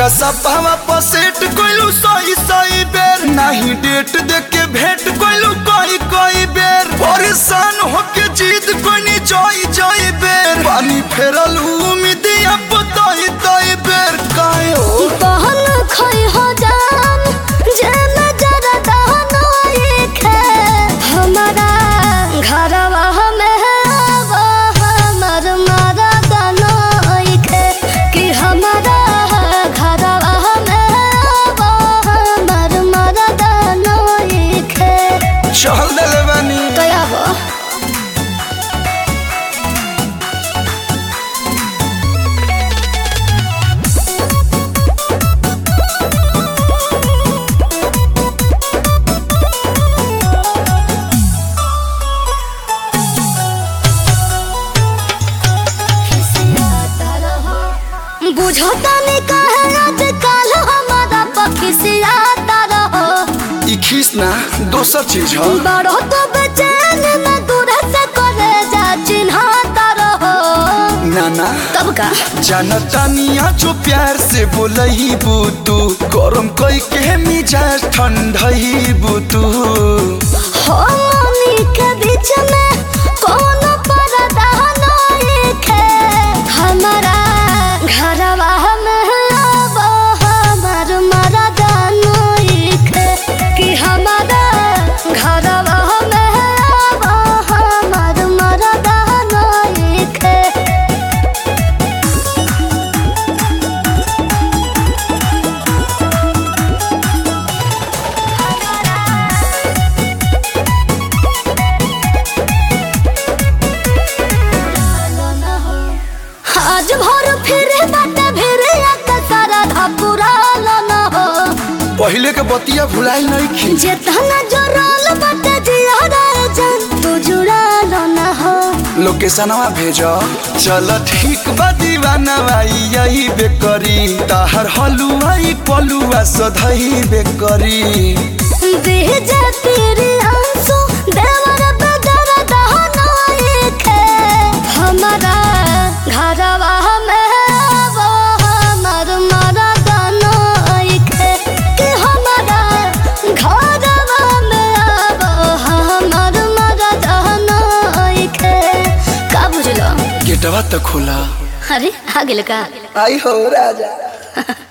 व्हाट्सअपवा पर सेट कइलू सही सही बेर नाही डेट देख के भेंट कइलू कई कई बेर परेशान होके जीत कोनी जई जई बेर पानी फेरल उम्मीद अब तई तई बेर काहे हो बहन खई हो जान जे नजर दहनो एक है हमारा घरवा में वो हमर मारा दनो एक है कि हमारा घरवा में वो हमर मारा दनो एक है चल देले बानी कया वो बुझता नहीं कहे आजकल हमारा पखिसियाता रहो ई खीस ना दोसर चीज ह बड़ो तो बेचैन न दूर से करे जा चिन्हाता रहो नाना तब का जनतानिया जो प्यार से बोलही बुतू गरम कई के मिजाज ठंडही बुतू हो मनी के बीच में कौन पर्दा नहीं खे हमारा घरवा में अब हमार मरदा नहीं खे कि हमारा घरवा में अब हमार मरदा नहीं खे आज भर फिरे बाटे फिरे आका सारा धापुरा न हो पहले के बतिया भुलाई नहीं खी जेतना जोराल बाटे जिया रे जान तू जुड़ा न हो लोकेशनवा भेज चल ठीक बा दीवाना भाई यही बेकरी ताहर हलुआई पलुआ सधई बेकरी भेजे तेरे आंसू देवर बदर दहना एक है हमारा घरवा में वो हमर मरदा एक है कि हमारा घरवा में वो हमर मरदा एक है का बुझलो गेटवा तो खोला अरे आ गेल का आई हो राजा